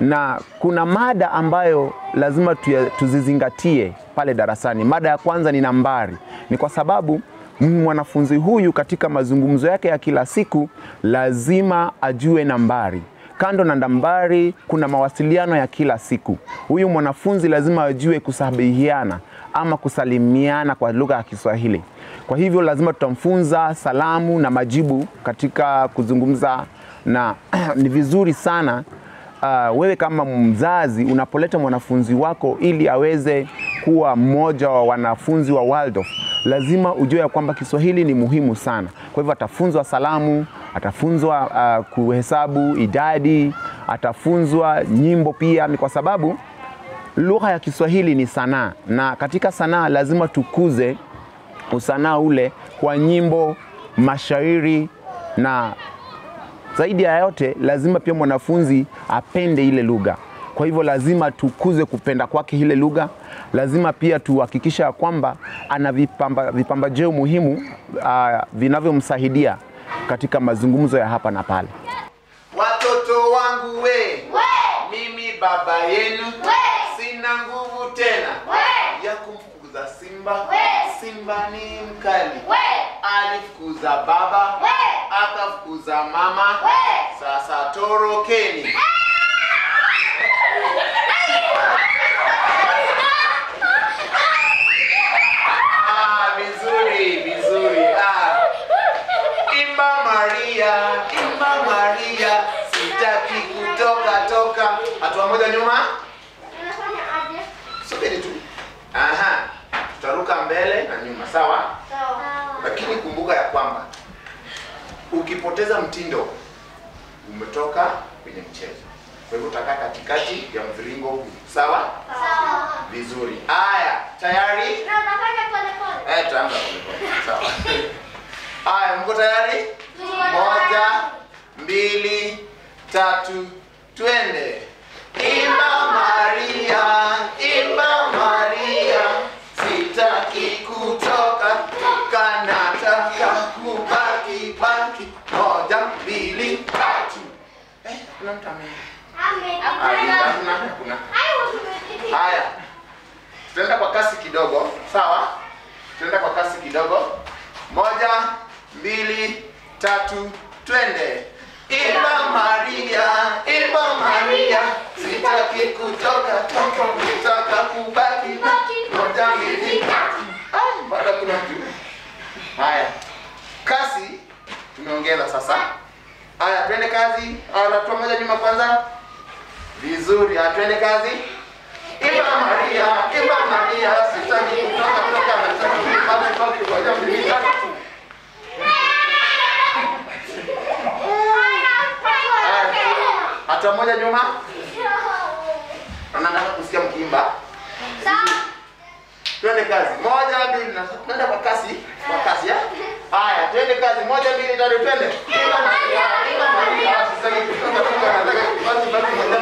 na kuna mada ambayo lazima tuya- tuzizingatie pale darasani. Mada ya kwanza ni nambari. Ni kwa sababu mwanafunzi huyu katika mazungumzo yake ya kila siku lazima ajue nambari. Kando na nambari, kuna mawasiliano ya kila siku. Huyu mwanafunzi lazima ajue kusabihiana ama kusalimiana kwa lugha ya Kiswahili. Kwa hivyo lazima tutamfunza salamu na majibu katika kuzungumza, na ni vizuri sana uh, wewe kama mzazi unapoleta mwanafunzi wako ili aweze kuwa mmoja wa wanafunzi wa Waldorf, lazima ujue ya kwamba Kiswahili ni muhimu sana. Kwa hivyo atafunzwa salamu, atafunzwa uh, kuhesabu idadi, atafunzwa nyimbo pia, ni kwa sababu lugha ya Kiswahili ni sanaa, na katika sanaa lazima tukuze usanaa ule kwa nyimbo, mashairi na zaidi ya yote lazima pia mwanafunzi apende ile lugha. Kwa hivyo lazima tukuze kupenda kwake ile lugha. Lazima pia tuhakikisha ya kwamba ana vipamba, vipambajeo muhimu uh, vinavyomsaidia katika mazungumzo ya hapa na pale. Watoto wangu we, We. mimi baba yenu We. sina nguvu tena We. ya kumfukuza simba. We. Simba ni mkali, We. alifukuza baba We. akafukuza mama. We. Sasa torokeni. Ah, vizuri vizuri. Ah. Imba Maria, imba Maria, sitaki kutoka toka. Hatua moja nyuma, Unafanya aje? subiri tu. Aha, tutaruka mbele na nyuma, sawa? Sawa. Lakini kumbuka ya kwamba ukipoteza mtindo umetoka kwenye mchezo. Kwa hivyo utakaa katikati ya mviringo huu, sawa? Sawa. Vizuri. Aya, tayari? Na unafanya pole pole. Eh, tutaanza polepole. Sawa. Aya, mko tayari? Moja, mbili, tatu, twende. Imba Maria, imba Maria, sitaki kutoka, kanataka kubaki baki. Moja, mbili, tatu. Eh, kuna mtu ame. Amen. Ah, Hakuna, hakuna. I was ready. Haya, tutaenda kwa kasi kidogo, sawa? Tutaenda kwa kasi kidogo. Moja, mbili, tatu, twende. Imba Maria, imba Maria, sitaki kutoka toka, nitaka kubaki baki. Moja, mbili, tatu. Ah, bado kuna mtu. Haya, kasi tumeongeza sasa. Haya, twende kazi. Haya, hatua moja nyuma kwanza. Vizuri, haya, twende kazi. Imba Maria, imba Maria, sitaki kutoka toka, nataka kubaki baki. Moja, mbili, tatu. Haya, hatua moja nyuma. Na nataka kusikia mkiimba. Twende kazi. Moja, mbili, na twende kwa kasi, kwa kasi ya. Haya, twende kazi. Moja, mbili, tatu, twende. Imba Maria, imba Maria, sitaki kutoka toka, nataka kubaki baki. Moja,